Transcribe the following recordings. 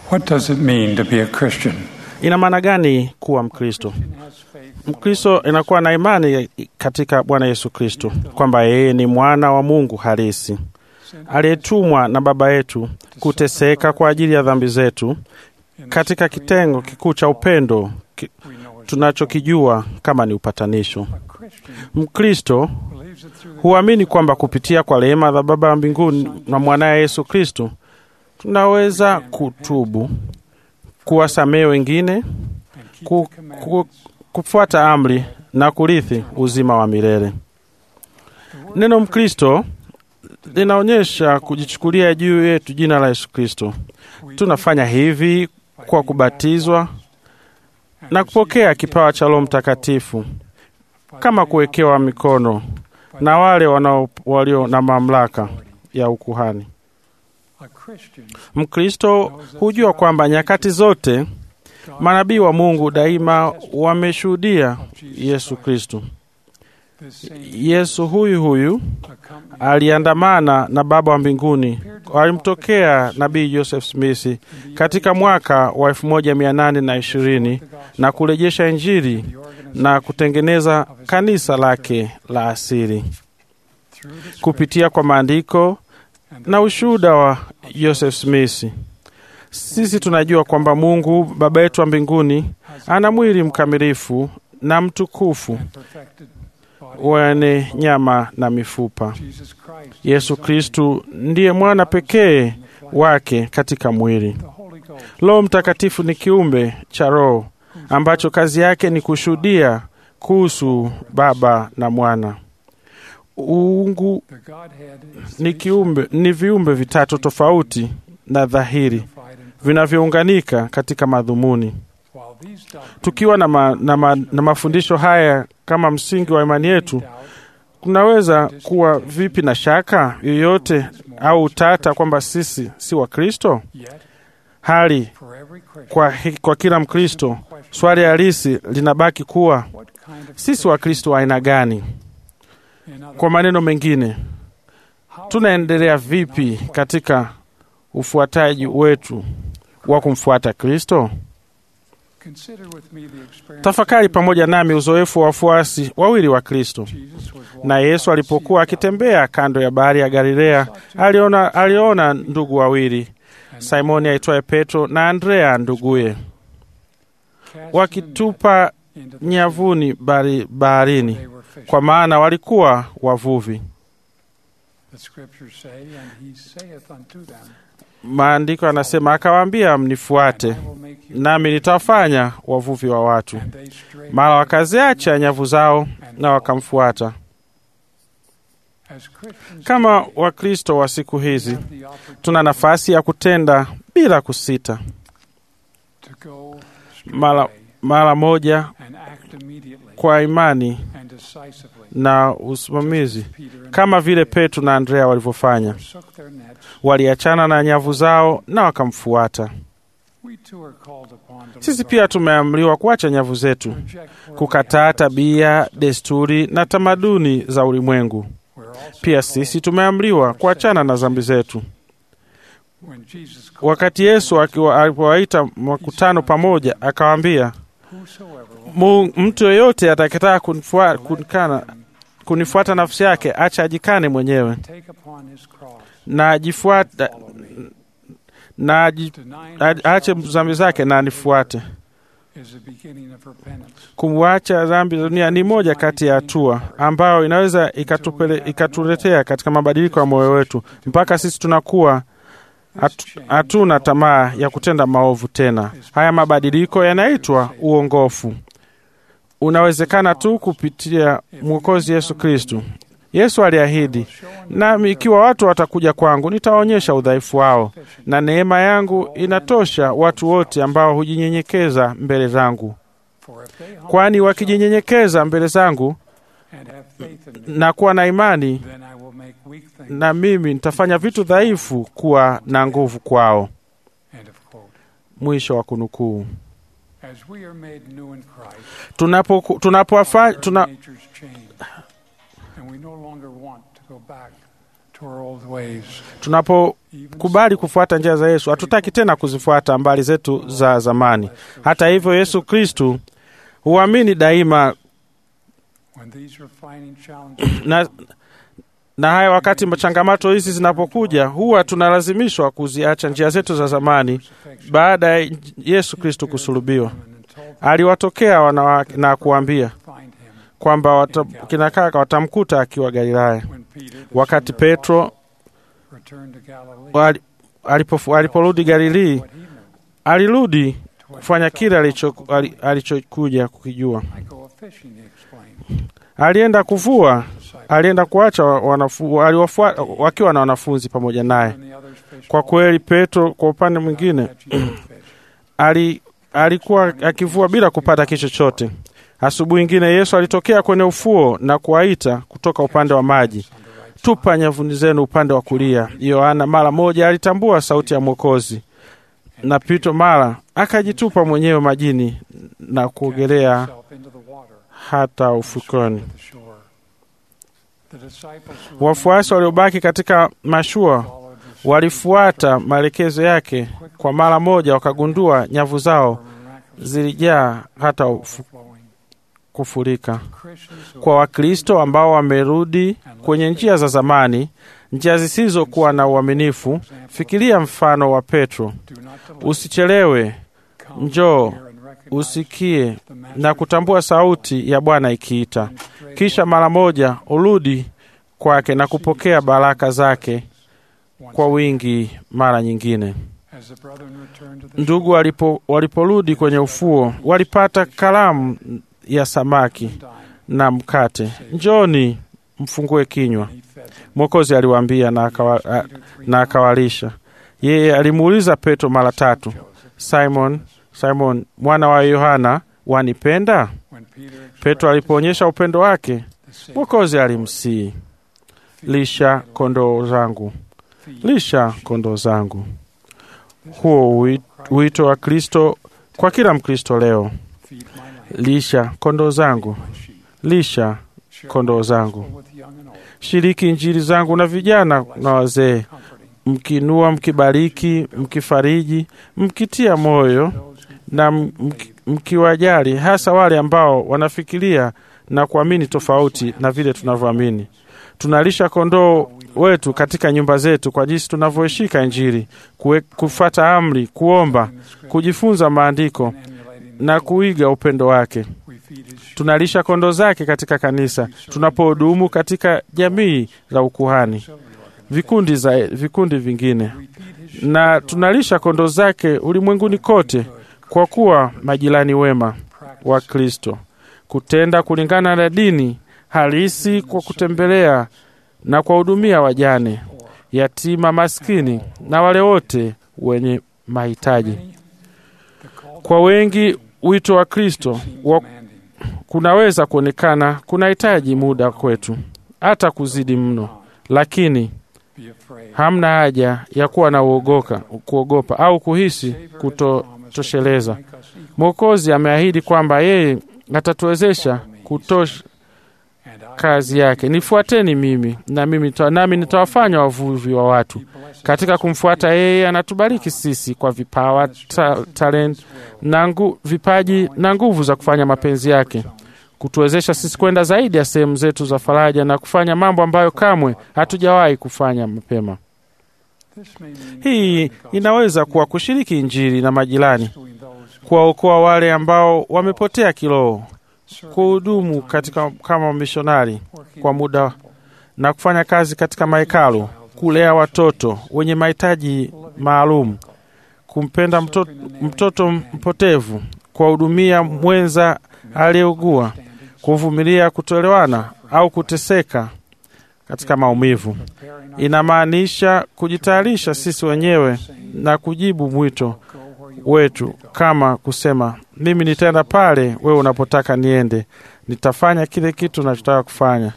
What does it mean to be a Christian? Ina maana gani kuwa Mkristo? Mkristo inakuwa na imani katika Bwana Yesu Kristo kwamba yeye ni mwana wa Mungu halisi aliyetumwa na Baba yetu kuteseka kwa ajili ya dhambi zetu katika kitengo kikuu cha upendo ki, tunachokijua kama ni upatanisho. Mkristo huamini kwamba kupitia kwa rehema za Baba wa mbinguni na mwanaye Yesu Kristo tunaweza kutubu, kuwasamehe wengine, ku, ku, kufuata amri na kurithi uzima wa milele. Neno Mkristo linaonyesha kujichukulia juu yetu jina la Yesu Kristo. Tunafanya hivi kwa kubatizwa na kupokea kipawa cha Roho Mtakatifu kama kuwekewa mikono na wale wanao walio na mamlaka ya ukuhani. Mkristo hujua kwamba nyakati zote manabii wa Mungu daima wameshuhudia Yesu Kristo. Yesu huyu huyu aliandamana na Baba wa mbinguni, alimtokea nabii Joseph Smith katika mwaka wa elfu moja mia nane na ishirini na kurejesha Injili na kutengeneza kanisa lake la asili kupitia kwa maandiko na ushuhuda wa Joseph Smith. Sisi tunajua kwamba Mungu Baba yetu wa mbinguni ana mwili mkamilifu na mtukufu wenye nyama na mifupa. Yesu Kristu ndiye mwana pekee wake katika mwili. Roho Mtakatifu ni kiumbe cha Roho ambacho kazi yake ni kushuhudia kuhusu Baba na Mwana. Uungu ni kiumbe, ni viumbe vitatu tofauti na dhahiri vinavyounganika katika madhumuni. Tukiwa na, ma, na, ma, na mafundisho haya kama msingi wa imani yetu, kunaweza kuwa vipi na shaka yoyote au utata kwamba sisi si Wakristo? Hali kwa, kwa kila Mkristo, swali halisi linabaki kuwa sisi Wakristo wa aina gani? Kwa maneno mengine, tunaendelea vipi katika ufuataji wetu wa kumfuata Kristo? Tafakari pamoja nami uzoefu wa wafuasi wawili wa Kristo. Na Yesu alipokuwa akitembea kando ya bahari ya Galilea, aliona, aliona ndugu wawili, Simoni aitwaye Petro na Andrea nduguye, wakitupa nyavuni bahari, baharini, kwa maana walikuwa wavuvi. Maandiko yanasema akawaambia, mnifuate nami nitawafanya wavuvi wa watu. Mara wakaziacha nyavu zao na wakamfuata. Kama Wakristo wa siku hizi, tuna nafasi ya kutenda bila kusita, mara, mara moja kwa imani na usimamizi, kama vile Petro na Andrea walivyofanya. Waliachana na nyavu zao na wakamfuata. Sisi pia tumeamriwa kuacha nyavu zetu, kukataa tabia, desturi na tamaduni za ulimwengu. Pia sisi tumeamriwa kuachana na dhambi zetu. Wakati Yesu alipowaita makutano pamoja, akawaambia, mtu yeyote atakayetaka kunifuata, kunifuata nafsi yake, acha ajikane mwenyewe na ajifuata na aache dhambi zake na anifuate. Kumwacha dhambi za dunia ni moja kati ya hatua ambayo inaweza ikatuletea katika mabadiliko ya moyo wetu mpaka sisi tunakuwa hatuna tamaa ya kutenda maovu tena. Haya mabadiliko yanaitwa uongofu. Unawezekana tu kupitia Mwokozi Yesu Kristu. Yesu aliahidi, nami ikiwa watu watakuja kwangu, nitawaonyesha udhaifu wao, na neema yangu inatosha watu wote ambao hujinyenyekeza mbele zangu. Kwani wakijinyenyekeza mbele zangu na kuwa na imani, na mimi nitafanya vitu dhaifu kuwa na nguvu kwao. Mwisho wa kunukuu. Tunapo, tunapo, tuna, to our old ways. Tunapokubali kufuata njia za Yesu, hatutaki tena kuzifuata mbali zetu za zamani. Hata hivyo, Yesu Kristu huamini daima When these refining challenges na, na haya wakati changamoto hizi zinapokuja, huwa tunalazimishwa kuziacha njia zetu za zamani. Baada ya Yesu Kristu kusulubiwa, aliwatokea wanawake na kuambia find him kwamba wata, kina kaka watamkuta akiwa Galilaya. when Peter, the Wakati son of Alphaeus, Petro returned to Galilee. wali- alipofu- aliporudi Galilii, What he knew, alirudi to what kufanya he kile felt alicho- comfortable ali- doing. alichokuja kukijua. I go a fishing, he explained. Alienda kuvua, Disciples alienda kuacha wa- wanafu, aliwafua, wakiwa na wanafunzi pamoja naye. and the others fished Kwa all kweli, Petro kwa upande mwingine catching any fish. ali, alikuwa akivua bila kupata kitu chochote. Asubuhi ingine Yesu alitokea kwenye ufuo na kuwaita kutoka upande wa maji, On the right tupa nyavuni zenu upande wa kulia. Yohana mara moja alitambua sauti ya Mwokozi, na Petro mara akajitupa mwenyewe majini na kuogelea himself into the water hata ufukoni. to the shore. The disciples who Wafuasi waliobaki katika mashua followed the walifuata maelekezo yake. Kwa mara moja wakagundua nyavu zao zilijaa hata ufu- flowing. kufurika. Christians who Kwa Wakristo ambao wamerudi kwenye njia za zamani, njia zisizokuwa na uaminifu, fikiria mfano wa Petro. do not delay, Usichelewe, come, njoo, hear and recognize usikie the na master's kutambua sauti ya Bwana ikiita, and straight kisha mara moja urudi kwake na kupokea baraka zake once kwa again. wingi mara nyingine. As the brethren returned to the Ndugu walipo, waliporudi kwenye ufuo walipata kalamu ya samaki shore, na mkate. Njoni mfungue kinywa, he fed them. Mwokozi aliwaambia na, akawa, a- Peter three na akawalisha. Yeye alimuuliza Petro mara tatu, Joseph. Simon, Simon mwana wa Yohana, wanipenda? When Peter Petro expressed alipoonyesha upendo wake, the same Mwokozi alimsihi, lisha kondoo zangu, feed lisha kondoo zangu. Huo ui- wito wa Kristo kwa kila Mkristo leo, feed my lamb, lisha kondoo zangu, my sheep. lisha Share kondoo my zangu. gospel with young and old, shiriki injili zangu na vijana na wazee, comforting mkinua, mkibariki, mkifariji, mkitia moyo those who na mki- mkiwajali, hasa wale ambao wanafikiria na kuamini tofauti na vile tunavyoamini. Tunalisha kondoo wetu katika nyumba zetu kwa jinsi tunavyoishika Injili, kue- kufata amri, kuomba, in the script kujifunza maandiko and emulating the na Lord. kuiga upendo wake. We feed his sheep. Tunalisha kondoo zake katika kanisa, tunapohudumu katika jamii za ukuhani, Auxiliary organizations. vikundi, za, vikundi vingine, We feed his na sheep tunalisha kondoo zake ulimwenguni kote good, kwa kuwa majirani wema practice wa Kristo, kutenda kulingana na dini halisi kwa kutembelea na kuwahudumia wajane, poor. yatima, maskini na wale wote wenye mahitaji. Many, the call Kwa wengi wito wa Kristo seems wa demanding. kunaweza kuonekana kunahitaji muda kwetu, hata kuzidi mno, lakini Be afraid. hamna haja ya kuwa na uogoka, kuogopa au kuhisi Savior has kutotosheleza. promised to make us equal, Mwokozi ameahidi kwamba yeye atatuwezesha kutosha and I kazi yake. Nifuateni mimi na mimi nita- nami nitawafanya wavuvi wa watu. He blesses Katika us kumfuata yeye, anatubariki sisi kwa vipawa, ta, talent na ngu, vipaji na nguvu za kufanya mapenzi yake, kutuwezesha sisi kwenda zaidi ya sehemu zetu za faraja na kufanya mambo ambayo kamwe hatujawahi kufanya mapema. This may mean Hii sharing the gospel inaweza kuwa kushiriki Injili na majirani, rescuing those who kuwaokoa wale ambao wamepotea kiroho, serve kuhudumu full-time katika kama mishonari working kwa in the muda temple, na kufanya kazi katika mahekalu, kulea watoto wenye mahitaji maalum, kumpenda mtoto, mtoto mpotevu, kuwahudumia mwenza aliyeugua, kuvumilia kutoelewana au kuteseka katika maumivu. preparing our Inamaanisha kujitayarisha sisi wenyewe na kujibu mwito go where you wetu, kama kusema mimi nitaenda pale wewe unapotaka niende, nitafanya kile kitu nachotaka kufanya,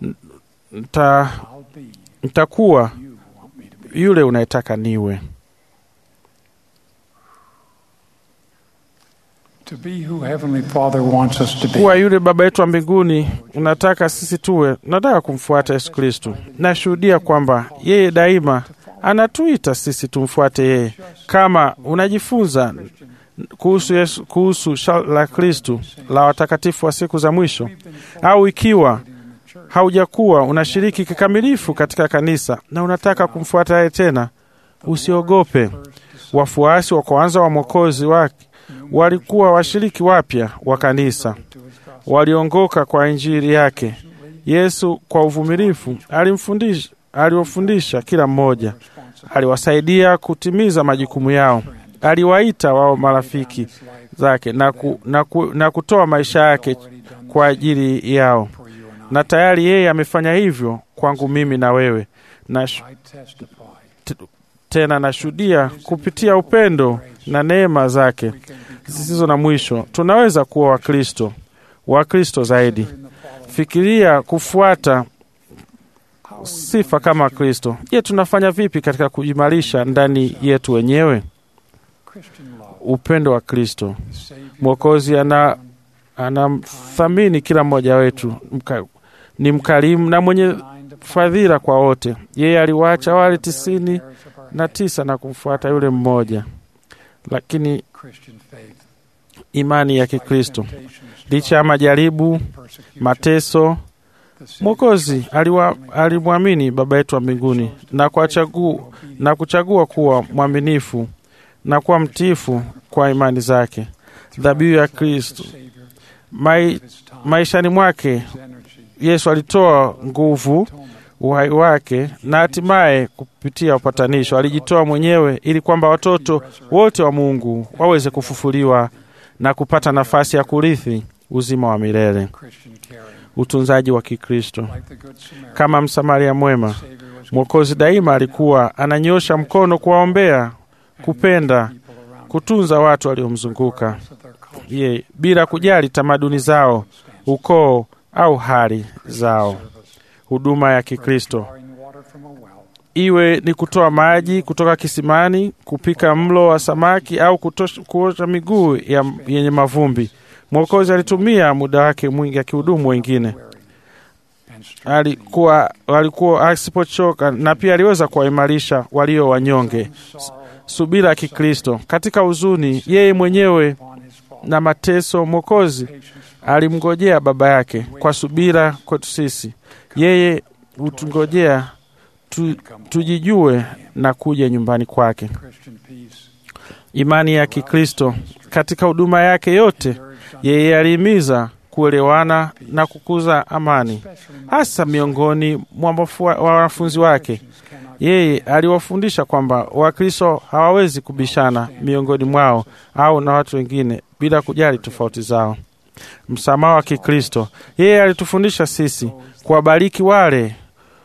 Nita, I'll be nitakuwa you want me to be. yule unayetaka niwe. To be who Heavenly Father wants us to be. kuwa yule Baba yetu wa mbinguni unataka sisi tuwe. Nataka kumfuata Yesu Kristo. Nashuhudia kwamba yeye daima anatuita sisi tumfuate yeye. Kama unajifunza kuhusu Yesu, kuhusu shala la Kristo la watakatifu wa siku za mwisho, au ikiwa haujakuwa unashiriki kikamilifu katika kanisa na unataka kumfuata yeye tena, usiogope. Wafuasi wa kwanza wa Mwokozi wake walikuwa washiriki wapya wa kanisa, waliongoka kwa injili yake. Yesu kwa uvumilivu alimfundisha, aliwafundisha kila mmoja, aliwasaidia kutimiza majukumu yao, aliwaita wao marafiki zake na, ku, na, ku, na kutoa maisha yake kwa ajili yao, na tayari yeye amefanya hivyo kwangu mimi na wewe na sh- I testify t- tena nashuhudia kupitia upendo na neema zake zisizo na mwisho, tunaweza kuwa Wakristo, Wakristo zaidi. Fikiria kufuata sifa kama Kristo. Je, tunafanya vipi katika kuimarisha ndani yetu wenyewe Christian love. upendo wa Kristo? The Savior Mwokozi ana anamthamini kila mmoja wetu, mka, ni mkarimu na mwenye designed to fadhila kwa wote. Yeye aliwaacha wale tisini hairs of our na tisa na kumfuata yule mmoja. Lakini Christian faith. imani ya Kikristo, Temptations, licha ya majaribu, persecution, mateso, the Savior Mwokozi aliwa- alimwamini Baba yetu wa mbinguni na, kwa chagu, na kuchagua kuwa mwaminifu na kuwa mtiifu kwa imani zake. Dhabihu ya Kristo Savior mai, of his time, maishani mwake his energy, Yesu alitoa nguvu, atonement, uhai wake na hatimaye kupitia upatanisho alijitoa mwenyewe ili kwamba watoto wote wa Mungu waweze kufufuliwa na kupata nafasi ya kurithi uzima wa milele. Christian caring, Utunzaji wa Kikristo like the Good Samaritan. kama Msamaria mwema, Savior was Mwokozi daima alikuwa ananyosha mkono kuwaombea, kupenda, people around kutunza watu waliomzunguka regardless of their culture, ye bila kujali tamaduni zao, ukoo au hali zao. service, Huduma ya Kikristo drawing water from a well, iwe ni kutoa maji kutoka kisimani, kupika mlo wa samaki au kutosha- kuosha miguu ya, yenye mavumbi. Mwokozi alitumia muda wake mwingi akihudumu wengine, wearing, and strengthening alikuwa alikuwa asipochoka, na pia aliweza kuwaimarisha walio wanyonge. sorrow Subira ya Kikristo katika huzuni, yeye mwenyewe upon his fall, na mateso, Mwokozi patience alimngojea Baba yake kwa subira kwetu sisi. Yeye hutungojea tu, tujijue na kuja nyumbani kwake. Christian peace, Imani ya Kikristo katika huduma yake yote, urged on yeye alihimiza kuelewana na kukuza amani, especially hasa miongoni mwa wafua- wa wanafunzi wake. Christians cannot Yeye aliwafundisha kwamba Wakristo hawawezi kubishana miongoni mwao au na watu wengine bila kujali tofauti zao. Msamaha wa Kikristo, yeye alitufundisha sisi kuwabariki wale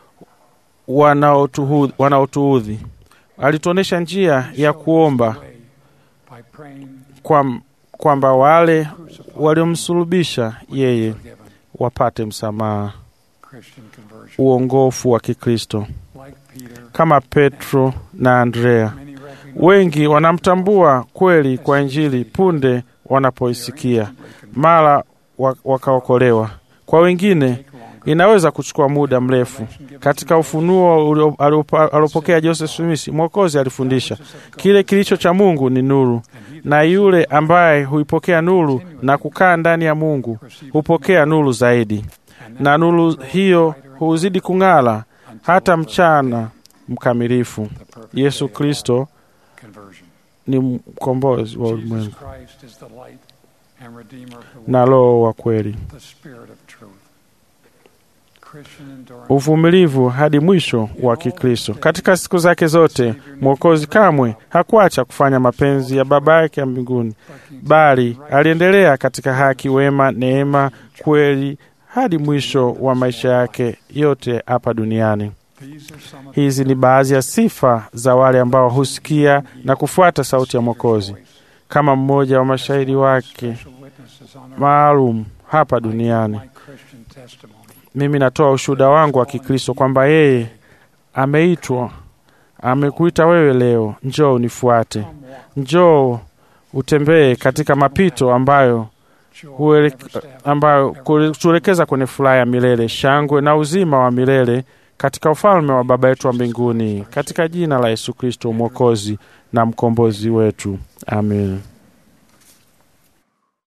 wanaotuhu- wanaotuudhi. Alituonyesha njia ya kuomba way by praying, kwam- kwamba wale waliomsulubisha yeye forgiven. wapate msamaha, Christian conversion, uongofu wa Kikristo like Peter, kama Petro na Andrea. many recognize Wengi wanamtambua kweli kwa Injili punde wanapoisikia, mara wa- wakaokolewa. Kwa wengine take longer. inaweza kuchukua muda mrefu. Katika ufunuo ulio- aliopa- aliopokea Joseph Smith, Mwokozi alifundisha kile kilicho cha Mungu ni nuru, na yule ambaye huipokea nuru na kukaa ndani ya Mungu hupokea nuru zaidi, na nuru hiyo huzidi kung'ala hata mchana mkamilifu. Yesu Kristo Conversion. ni mkombozi wa Jesus ulimwengu Christ is the light and redeemer of the world, na Roho wa kweli. the spirit of truth. Christian endurance. uvumilivu hadi mwisho wa Kikristo. Katika siku zake zote, Mwokozi kamwe hakuacha kufanya mapenzi ya Baba yake ya mbinguni, bali aliendelea katika haki, wema, neema, kweli hadi mwisho wa maisha yake yote hapa duniani. These are some of Hizi ni baadhi ya sifa za wale ambao husikia na kufuata sauti ya Mwokozi, kama mmoja wa mashahidi wake special witnesses on our maalum hapa duniani. my Christian testimony. Mimi natoa ushuhuda wangu wa Kikristo kwamba yeye ameitwa, amekuita wewe leo, njoo unifuate, Come walk njoo utembee katika mapito ambayo huele, ambayo kutuelekeza kwenye furaha ya milele, shangwe na uzima wa milele katika ufalme wa Baba yetu wa mbinguni, katika jina la Yesu Kristo mwokozi na mkombozi wetu, amen.